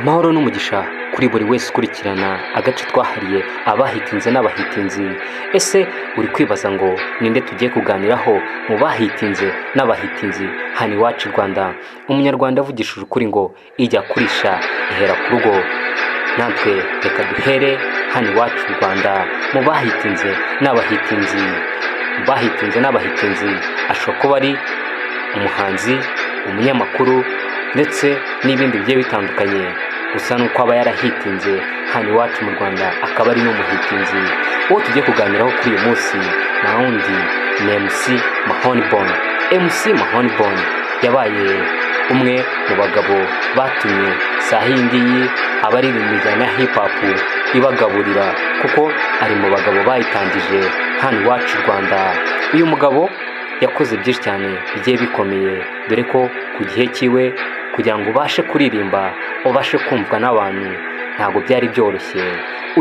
amahoro n'umugisha kuri buri wese ukurikirana agace twahariye abahitinze n'abahitinzi ese uri kwibaza ngo ninde tugiye kuganiraho mu bahitinze n'abahitinzi hano iwacu i rwanda umunyarwanda avugishije ukuri ngo ijya kurisha ihera ku rugo natwe reka duhere hano iwacu i rwanda mu bahitinze n'abahitinzi mu bahitinze n'abahitinzi ashobora kuba ari umuhanzi umunyamakuru ndetse n'ibindi bigiye bitandukanye gusa nuko aba yarahitinze hano iwacu mu rwanda akaba ari n'umuhitinzi uwo tugiye kuganiraho kuri uyu munsi na wundi ni mc mahonibone mc mahonibone yabaye umwe mu bagabo batumye saa h'iyi ngiyi abaririmba imijyana ya hipapu ibagaburira kuko ari mu bagabo bayitangije hano iwacu i rwanda uyu mugabo yakoze byinshi cyane bigiye bikomeye dore ko ku gihe cyiwe kugira ngo ubashe kuririmba ubashe kumvwa n'abantu ntabwo byari byoroshye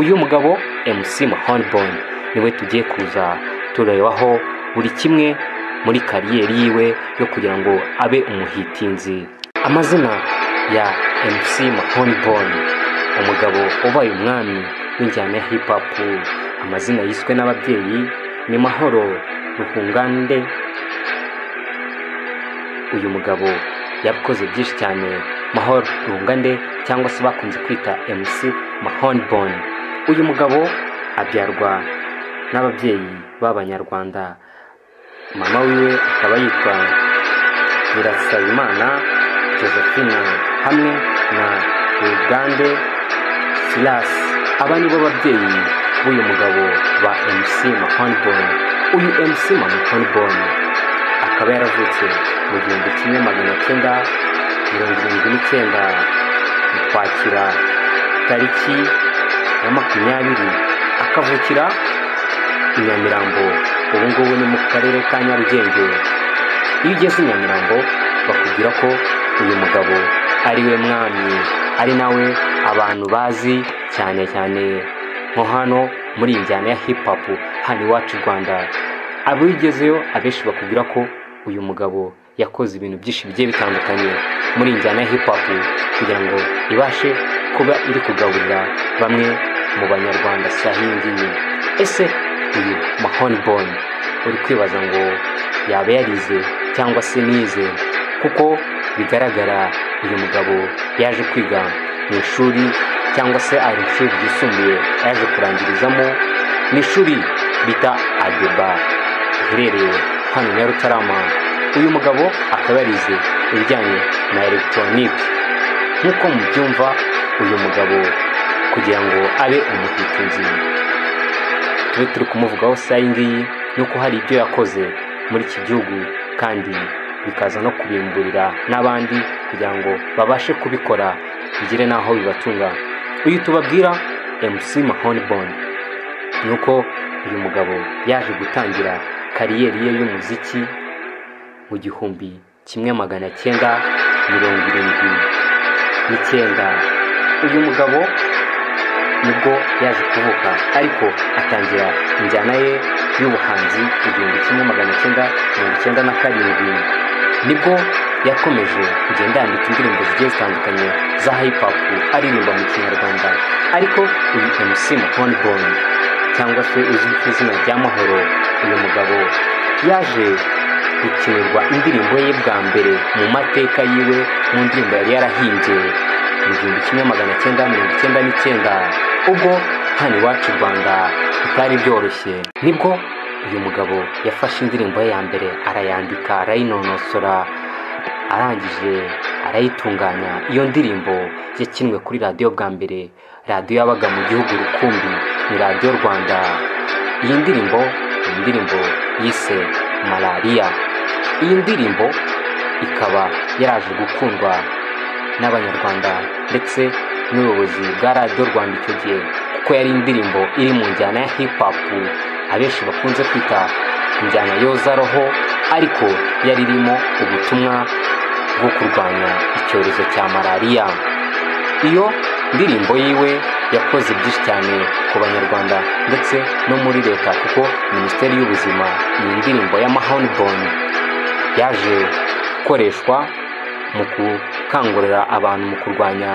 uyu mugabo mc mahonibone niwe tugiye kuza turebaho buri kimwe muri kariyeri yiwe yo kugira ngo abe umuhitinzi amazina ya mc mahonibone umugabo ubaye umwami w'injyana ya hipapu amazina yiswe n'ababyeyi ni mahoro ruhungande uyu mugabo yakoze byinshi cyane mahoro rungande cyangwa se bakunze kwita mc mahonibone uyu mugabo abyarwa n'ababyeyi b'abanyarwanda mama wiwe akaba yitwa nyirasabimana josephine hamwe na rugande silas aba nibo babyeyi b'uyu mugabo ba mc mahonibone uyu mc mahonibone akaba yaravutse mu gihumbi kimwe magana cyenda mirongo irindwi n'icyenda mu kwakira tariki ya makumyabiri akavukira i nyamirambo ubu ngubu ni mu karere ka nyarugenge iyo ugeze i nyamirambo bakubwira ko uyu mugabo ari we mwami ari nawe abantu bazi cyane cyane nko hano muri iyi njyana ya hipapu hano iwacu i rwanda abigezeyo abenshi bakubwira ko uyu mugabo yakoze ibintu byinshi bigiye bitandukanye muri njyana ya hipapu kugira ngo ibashe kuba iri kugaburira bamwe mu banyarwanda saha iyi ngiyi ese uyu mahonibone uri kwibaza ngo yaba yarize cyangwa se nize kuko bigaragara uyu mugabo yaje kwiga mu ishuri cyangwa se ari ishuri ryisumbuye yaje kurangirizamo ni ishuri bita adeba riherereye hano nyarutarama uyu mugabo akaba yarize ibijyanye na elegitoronike nk'uko mubyumva uyu mugabo kugira ngo abe umuhitinzi tube turi kumuvugaho saa ngiyi nuko hari ibyo yakoze muri iki gihugu kandi bikaza no kubimburira n'abandi kugira ngo babashe kubikora bigere n'aho bibatunga uyu tubabwira mc mahonibone ni uko uyu mugabo yaje gutangira kariyeri ye y'umuziki mu gihumbi kimwe magana cyenda mirongo irindwi n'icyenda uyu mugabo nibwo yaje kuvuka ariko atangira injyana ye y'ubuhanzi igihumbi kimwe magana cyenda mirongo icyenda na karindwi nibwo yakomeje kugenda yandika indirimbo zigiye zitandukanye za hipapu aririmba mu kinyarwanda ariko uyu mc mahonibone cyangwa se uzwi ku izina rya mahoro uyu mugabo yaje gukinirwa indirimbo ye bwa mbere mu mateka yiwe mu ndirimbo yari yarahimbye mu gihumbi kimwe magana cyenda mirongo icyenda n'icyenda ubwo hano iwacu i rwanda bitari byoroshye nibwo uyu mugabo yafashe indirimbo ye ya mbere arayandika arayinonosora arangije arayitunganya iyo ndirimbo yakinwe kuri radiyo bwa mbere radiyo yabaga mu gihugu rukumbi ni radiyo rwanda iyi ndirimbo ni indirimbo yise malariya iyi ndirimbo ikaba yaje gukundwa n'abanyarwanda ndetse n'ubuyobozi bwa radiyo rwanda icyo gihe kuko yari indirimbo iri mu njyana ya hipapu abenshi bakunze kwita injyana yoza roho ariko yari irimo ubutumwa bwo kurwanya icyorezo cya malariya iyo indirimbo yiwe yakoze byinshi cyane ku banyarwanda ndetse no muri leta kuko minisiteri y'ubuzima iyi ndirimbo ya mahonibone yaje gukoreshwa mu gukangurira abantu mu kurwanya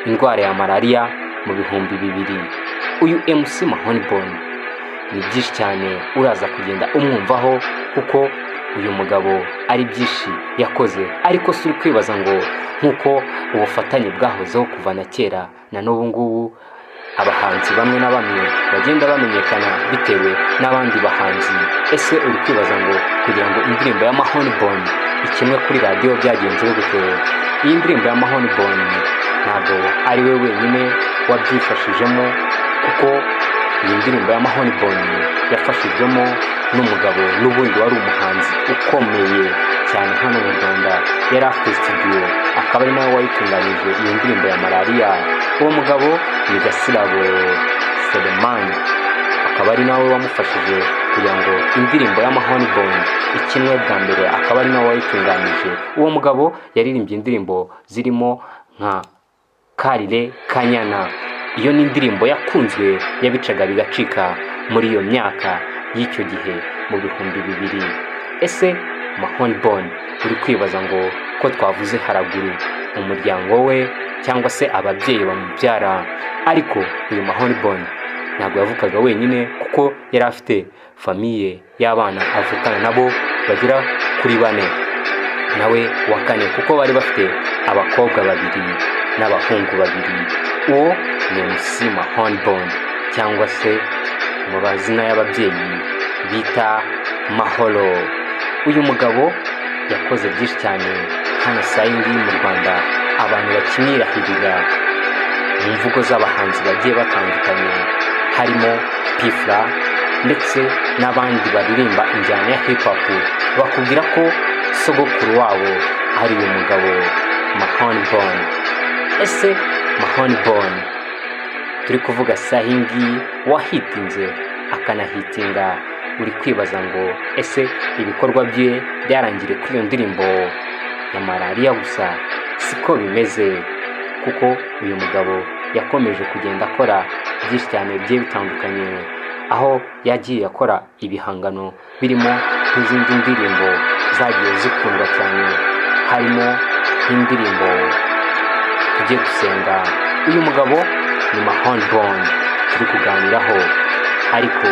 indwara ya malariya mu bihumbi bibiri uyu mc mahonibon ni byinshi cyane uraza kugenda umwumvaho kuko uyu mugabo ari byinshi yakoze ariko si uri kwibaza ngo nk'uko ubufatanye bwahozeho kuva na kera na n'ubu ngubu abahanzi bamwe na bamwe bagenda bamenyekana bitewe n'abandi bahanzi ese uri kwibaza ngo kugira ngo indirimbo ya mahonibon ikinwe kuri radiyo byagenze gute iyi ndirimbo ya mahonibon ntabwo ari we wenyine wabyifashijemo kuko iyi ndirimbo ya mahonibon yafashijwemo n'umugabo n'ubundi wari umuhanzi ukomeye cyane hano mu rwanda yari afite studio akaba ari nawe wayitunganyije iyo ndirimbo ya malariya uwo mugabo ni gasirabo selemani akaba ari nawe wamufashije kugira ngo indirimbo ya mahoniboni ikinwe bwa mbere akaba ari nawe wayitunganyije uwo mugabo yaririmbye indirimbo zirimo nka karire kanyana iyo ni indirimbo yakunzwe yabicaga bigacika muri iyo myaka y'icyo gihe mu bihumbi bibiri ese mahoniboni uri kwibaza ngo ko twavuze haraguru umuryango we cyangwa se ababyeyi bamubyara ariko uyu mahoniboni ntabwo yavukaga wenyine kuko yari afite famiye y'abana avukana nabo bagera kuri bane nawe wa kane kuko bari bafite abakobwa babiri n'abahungu babiri uwo ni musi mahoniboni cyangwa se mu mazina y'ababyeyi bita mahoro uyu mugabo yakoze byinshi cyane hano saa yindi mu rwanda abantu bakinirahirira mu mvugo z'abahanzi bagiye batandukanye harimo pifura ndetse n'abandi baririmba injyana ya hipapu bakubwira ko sogokuru wabo ari uyu mugabo mahoniboni ese mahoniboni turi kuvuga saa iyi ngiyi wahitinze akanahitinga uri kwibaza ngo ese ibikorwa bye byarangire kuri iyo ndirimbo ya malariya gusa siko bimeze kuko uyu mugabo yakomeje kugenda akora byinshi cyane bigiye bitandukanye aho yagiye akora ibihangano birimo nk'izindi ndirimbo zagiye zikundwa cyane harimo nk'indirimbo tujye gusenga uyu mugabo ni mahoniboni turi kuganiraho ariko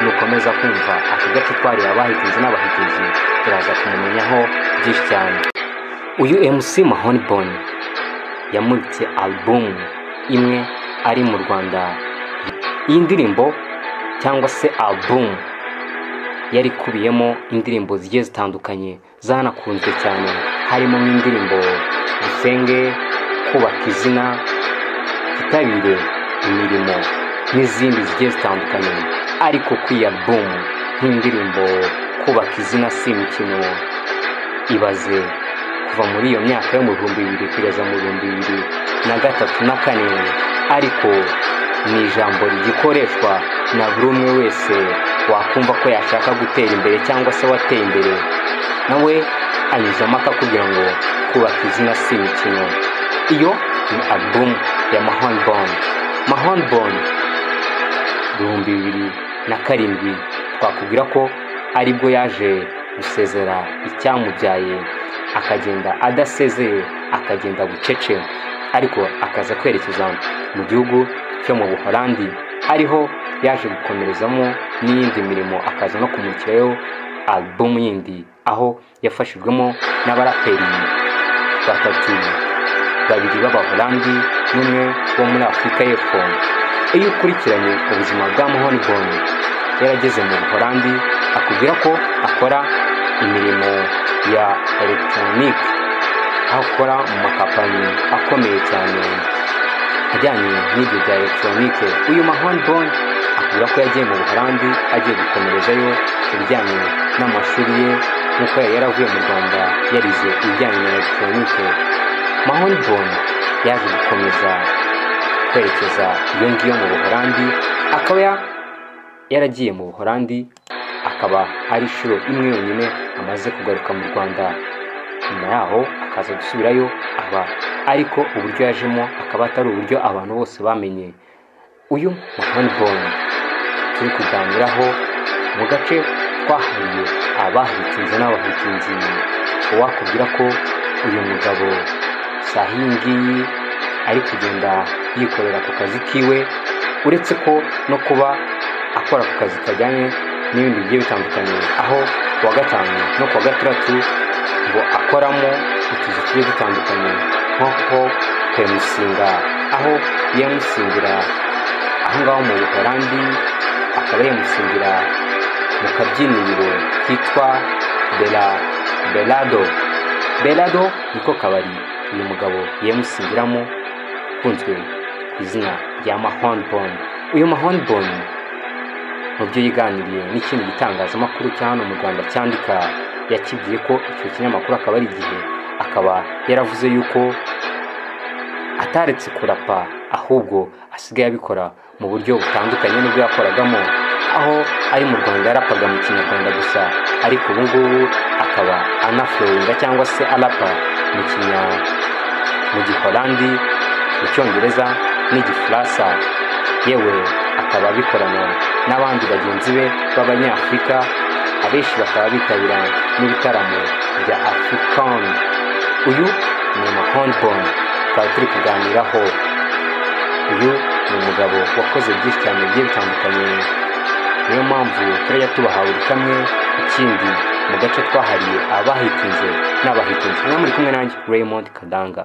nukomeza kumva aka gace twariye abahitinze n'abahitinzi turaza kumumenyaho byinshi cyane uyu mc mahoniboni yamuritse alubumu imwe ari mu rwanda iyi ndirimbo cyangwa se alubumu yari ikubiyemo indirimbo zigiye zitandukanye zanakunzwe cyane harimo nk'indirimbo dusenge kubaka izina twitabire imirimo n'izindi zigiye zitandukanye ariko kuri iyi alubumu nk'indirimbo kubaka izina si imikino ibaze kuva muri iyo myaka yo mu bihumbi bibiri kugeza mu bihumbi bibiri na gatatu na kane ariko ni ijambo rigikoreshwa na buri umwe wese wakumva ko yashaka gutera imbere cyangwa se wateye imbere nawe anyuzamo akakubwira ngo kubaka izina si imikino iyo ni alubumu ya mahoniboni mahoniboni ibihumbi bibiri na karindwi twakubwira ko aribwo yaje gusezera icyamubyaye akagenda adasezeye akagenda bucece ariko akaza kwerekeza mu gihugu cyo mu buholandi ariho yaje gukomerezamo n'iyindi mirimo akaza no kumurikirayo alubumu yindi aho yafashijwemo n'abaraperi batatu babiri b'abaholandi n'umwe wo muri afurika y'epfo iyo ukurikiranye ubuzima bwa mahoniboni yarageze mu buholandi akubwira ko akora imirimo ya elegitoronike aho akora mu makampani akomeye cyane ajyanye n'ibyo bya elegitoronike uyu mahoniboni akubwira ko yagiye mu buholandi agiye gukomerezayo ibijyanye n'amashuri ye nk'uko yari yaravuye mu rwanda yarize ibijyanye na elegitoronike mahoniboni yaje gukomeza kwerekeza iyo ngiyo mu buholandi akaba yaragiye mu buholandi akaba ari inshuro imwe yonyine amaze kugaruka mu rwanda nyuma yaho akaza gusubirayo aba ariko uburyo yajemo akaba atari uburyo abantu bose bamenye uyu mahoniboni turi kuganiraho mu gace twahariye abahitinze n'abahitinzi uwakubwira ko uyu mugabo sahingiyi ari kugenda yikorera ku kazi kiwe uretse ko no kuba akora ku kazi kajyanye n'ibindi bigiye bitandukanye aho ku wa gatanu no ku wa gatandatu ngo akoramo utuzi tugiye dutandukanye nko kuyamusinga aho yamusingira aho ngaho mu buholandi akaba yamusingira mu kabyiniriro kitwa bela belado belado niko kabari uyu mugabo yamusigiramo ukunzwe ku izina rya mahonbon uyu mahonbon mu byo yiganiriye n'ikindi gitangazamakuru cya hano mu rwanda cyandika yakibwiye ko icyo kinyamakuru akaba ari igihe akaba yaravuze yuko ataretse kurapa ahubwo asigaye abikora mu buryo butandukanye n'ubwo yakoragamo aho ari mu rwanda yarapaga mu kinyarwanda gusa ariko ubu ngubu akaba anaflowinga cyangwa se arapa mu kinya mu giholandi mu cyongereza n'igifaransa yewe akaba abikorana n'abandi bagenzi be b'abanyafurika abenshi bakaba bitabira n'ibitaramo bya african uyu ni mahonbon tukaba turi kuganiraho uyu ni umugabo wakoze byinshi cyane bigiye bitandukanye niyo mpamvu turajya tubahawe kamwe ikindi mu gace twahariye abahitinze n'abahitinze mwe muri kumwe nanjye raymond kadanga